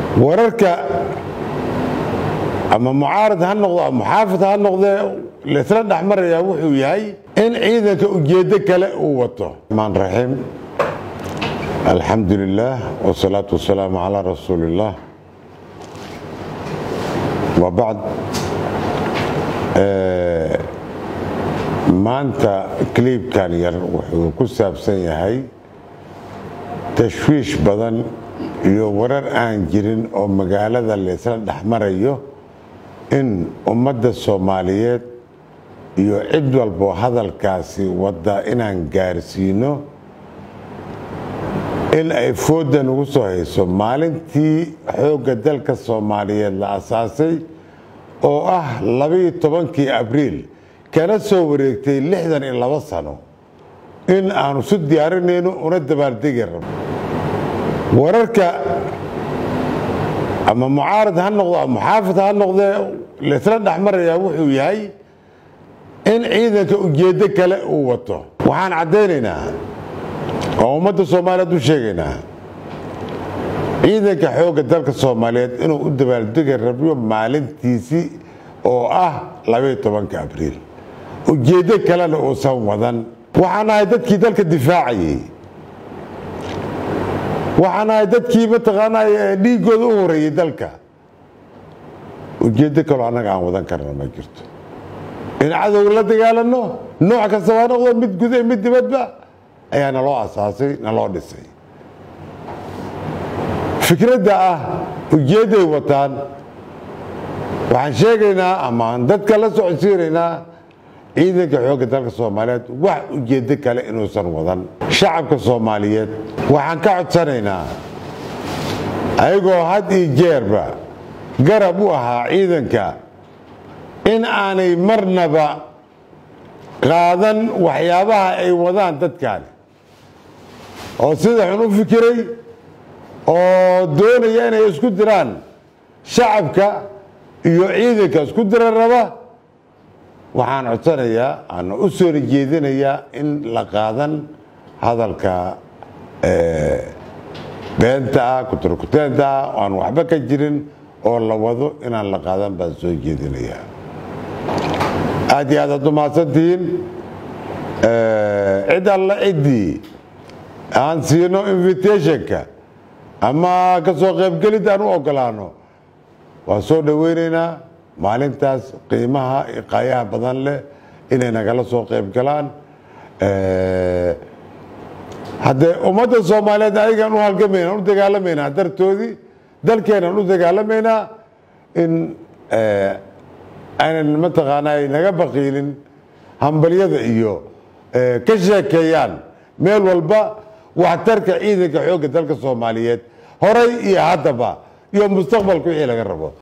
wararka ama mucaarad ha noqdo ama muxaafid ha noqdee laysla dhexmarayaa wuxuu yahay in ciidanka ujeeddo kale uu wato maan raxiim alxamdu lilaah wsalaatu wasalaamu calaa rasuuli illaah wa bacd maanta kliibkan yar wuxuu ku saabsan yahay tashwiish badan iyo warar aan jirin oo magaalada laysla dhexmarayo in ummadda soomaaliyeed iyo cid walbo hadalkaasi wadda inaan gaarsiino in ay foodda nagu soo hayso maalintii xoogga dalka soomaaliyeed la asaasay oo ah labaiyo tobankii abriil kana soo wareegtay lixdan iyo labo sano in aanu su diyaarinayno una dabaaldegi rabo wararka ama mucaarad ha noqdo ama muxaafid ha noqdee laysla dhexmarayaa wuxuu yahay in ciidanka ujeeddo kale uu wato waxaan caddaynaynaa oo ummadda soomaaliyeed u sheegaynaa ciidanka xoogga dalka soomaaliyeed inuu u dabaaldegi rabyo maalintiisii oo ah labaiyo tobanka abriil ujeeddo kalena uusan wadan waxaan ahay dadkii dalka difaacayey waxaan ahay dadkii mataqaanaa dhiiggooda u horeeyey dalka ujeeddo kaloo annaga aan wadan karna ma jirto in cadowga la dagaalano nooc kasta waa noqdo mid guda mid dibadba ayaa naloo asaasay naloo dhisay fikradda ah ujeedday wataan waxaan sheegaynaa ama aan dadka la socodsiinaynaa ciidanka xoogga dalka soomaaliyeed wax ujeeddo kale inuusan wadan shacabka soomaaliyeed waxaan ka codsanaynaa ayagoo had iyo jeerba garab u ahaa ciidanka in aanay marnaba qaadan waxyaabaha ay wadaan dadkaani oo sida xun u fikiray oo doonaya inay isku diraan shacabka iyo ciidanka isku dira raba waxaan codsanayaa ana u soo jeedinayaa in la qaadan hadalka beenta ah kuturkuteenta ah oo aan waxba ka jirin oo la wado inaan la qaadan baan soo jeedinayaa aad iyo aad aad umahadsantihiin cid alla ciddii aan siino invitationka ama ka soo qaybgelid aan u ogolaano waan soo dhoweynaynaa maalintaas qiimaha iqaayaha badan leh inay nagala soo qayb galaan haddee ummadda soomaaliyeed ayagaan u halgamaynaa u dagaalamaynaa dartoodii dalkeenaan u dagaalamaynaa in aynan mataqaanaa ay naga baqiilin hambalyada iyo ka sheekeeyaan meel walba waxtarka ciidanka xoogga dalka soomaaliyeed horay iyo haddaba iyo mustaqbalka wixii laga rabo